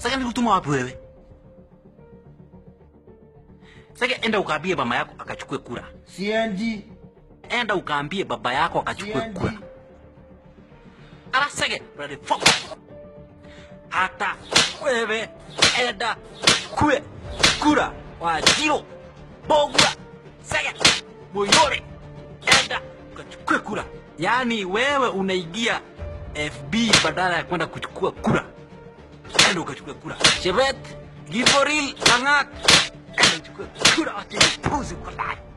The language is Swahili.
Sasa nilikutuma wapi wewe? Sasa enda ukaambie mama yako akachukue kura. Siendi. Enda ukaambie baba yako akachukue Siendi. kura. Ala sege, brother fuck. Hata wewe enda kue kura wa jiro bogura sege moyore enda ukachukue kura. Yaani wewe unaingia FB badala ya kwenda kuchukua kura. Enda ukachukue kura. Chebet, Givoril, Langat, enda uchukue kura. Wacha puzi kwa ndani.